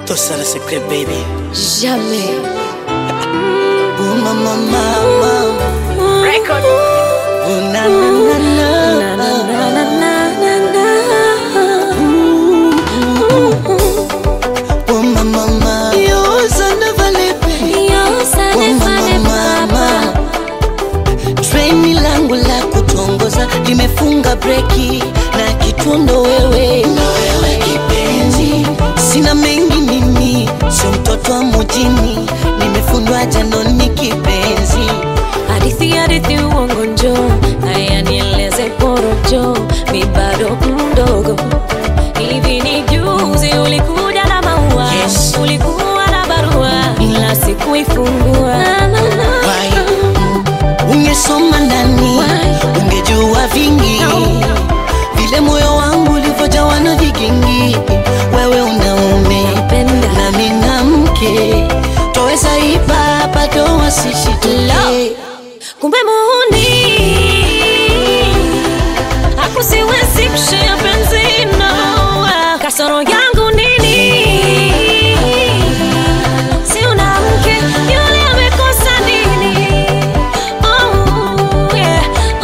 Tout ça, le secret, baby. Jamais. Oh, mama, mama. Record. Oh, na, na, na, na. Oh, mama, mama. Yo, ça ne valait pas. Oh, mama, mama. Treni langu la kutongoza limefunga breki na kitundo wewe, na wewe kipenzi, sina mengi mimi, sio mtoto wa mjini, nimefundwa janoni kipenzi. Hadithi hadithi uongo njo, haya nieleze porojo, mi bado mdogo. Hivi ni juzi ulikuja na maua, Yes. ulikuwa na barua, ila sikuifungua. Na, na, na. Why? Ungesoma ndani, Why? ungejua vingi, No. vile moyo wangu ulivyojawa na vigingi. Wewe unaume Napenda. nami na mke, twaweza ipa bado wasishituke. kumbe muhuni hakusiwezi kushea penzi no kasoro yangu nini si una mke yule amekosa nini oh, yeah.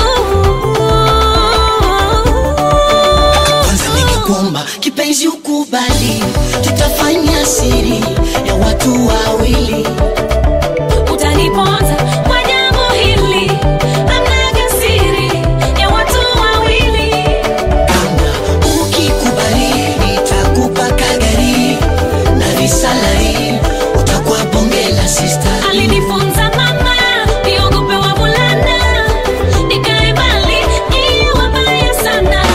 Kwanza ningekuomba kipenzi ukubali, tutafanya siri ya watu wawili. utaniponza kwa jambo hili amnaga siri ya watu wawili Kama ukikubali, nitakupa kagari na visalari, utakuwa bonge la sister. alinifunza mama niogope wavulana nikae mbali iye wabaya sana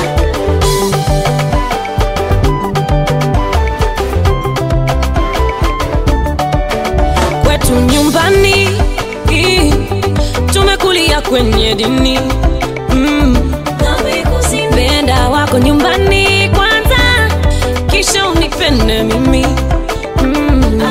kwetu nyumbani ii, tumekulia kwenye dini mm. penda wako nyumbani kwanza kisha unipende mimi mm.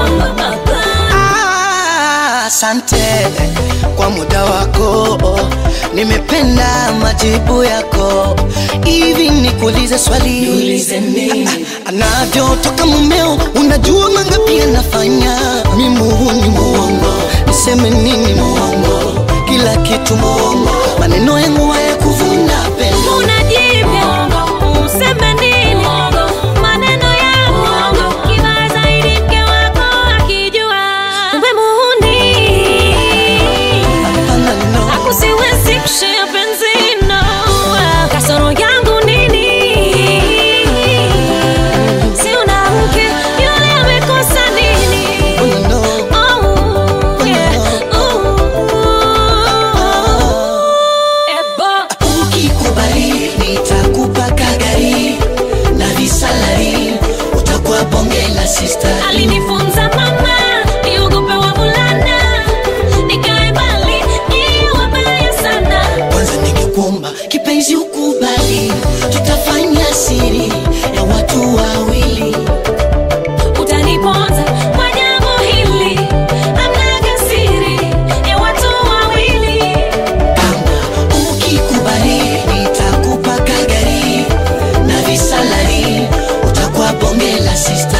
Ah, Asante kwa muda wako, nimependa majibu yako. Hivi nikuulize swali, Ah, anavyotoka mumeo, unajua mangapi anafanya? Mi muhuni muongo, niseme nini muongo? Kila kitu muongo, maneno yangu hayakuvuna pendo. unajivya useme nini maneno yangu kibaya zaidi mke wako akijua kumbe muhuni Hapana, no. akusiwezi kushea penzi no kasoro yangu nini si una mke yule amekosa nini Oh, no. Oh, yeah. Ooh. Ebo. Ukikubali nitakupa kagari na visalari, utakuwa bonge la sister. alinifunza mama niogope wavulana nikae mbali iye wabaya sana Kwanza ningekuomba kipenzi ukubali, tutafanya siri ya watu wawili. utaniponza kwa jambo hili amnaga siri ya watu wawili Kama ukikubali nitakupa kagari na visalari, utakuwa bonge la sister.